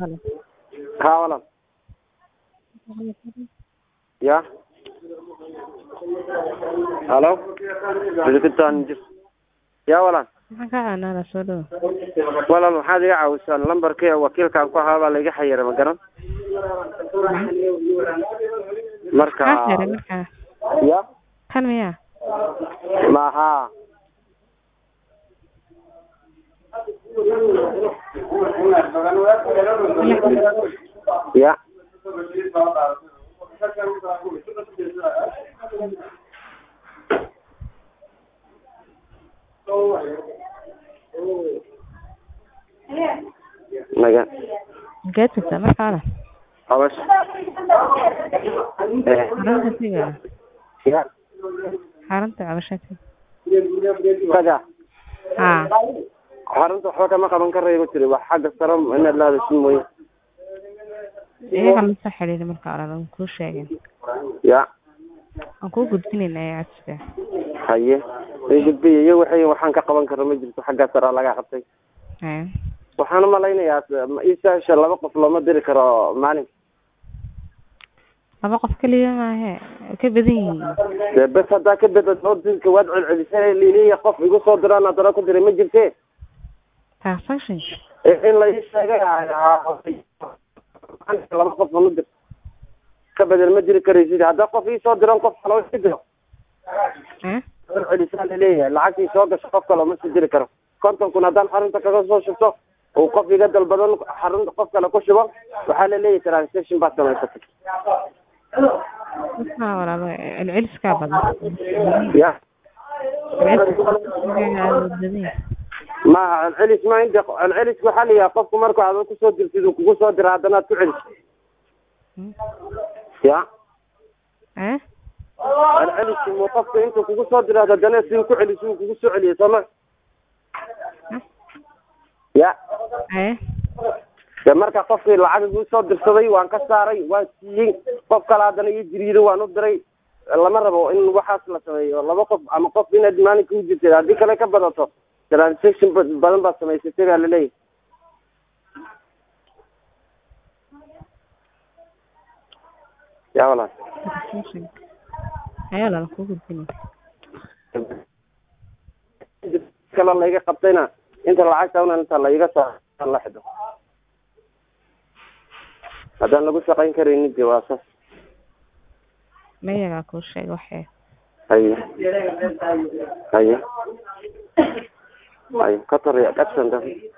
Halo. haa walaal ya halo Weligitaan jir ya walaal Maxaan kaa caawinaa soo dhawo? walaal waxaad iga caawisaan lambarkii wakiilkaan ku ahaa baa laiga xayiray ma garan marka Maxaa xiray markaa? ya Kan miyaa? maha ya naga Geed kasta markaa walaal. abash eh Xarunta tiga. ya Xarunta cabashada. kaga Haa. xarunta waxba kama qaban karayo ma tiri wax xagga sare inaad laadasin mooye Iyaga la soo xiriiray markaa walaal aan kuu sheegin. ya Aan kuu gudbinaynaa codsiga. haye ay gudbiya iyo waxay waxaan ka qaban karo ma jirto xagga sare laga qabtay Haa. waxaan u malaynayaa ma ii sahasha laba qof looma diri karo maalin Laba qof kaliya maahe. Way ka badan yihiin. dee bes haddaa ka bedad oo dilka waad celcelisay liliya qof igu soo diraan haddana ku diray ma jirte Transaction. in la ii sheegay laba qof ma dir ka bedel ma jiri karaysid haddaa qof ii soo diran qof kale ii diro Haa. celcelisaa laleeyahay lacagtii soo gasho qof kale ma sii diri karo konton kun haddaan xarunta kaga soo shubto uu qof iga dalbadan xarunta qof kale ku shubo waxaa laleeyahay transaction baad samaysatay Maxaa walaal celceliskaa badan. ya Celcelis. maaha celcelis ma inta celcelis waxaa la yihaha qofku marku aad kusoo dirtid uu kugu soo dira haddana aad ku celis ya Haa. celceliski mu qofku intuu kugu soo dira haddana si ku celis uu kugu soo celiyay sooma ya Haa. de marka qofkii lacag igu soo dirsaday waan ka saaray waan siiyey qof kale haddana ii jiriido waan u diray lama rabo in waxaas la sameeyo laba qof ama qof inaad maalinka u jirtid haddii kale ka badato transaction ba- badan baad samaysatay baa laleeyahay ya walaal Transaction. Haa walaal kuu gudbinay. kale laiga qabtayna inta lacagta una inta laiga soo la xido haddaan lagu shaqayn karaynin de waa saas Mayagaa kuu sheegay waxee. haye haye haye ka taraya dhagsan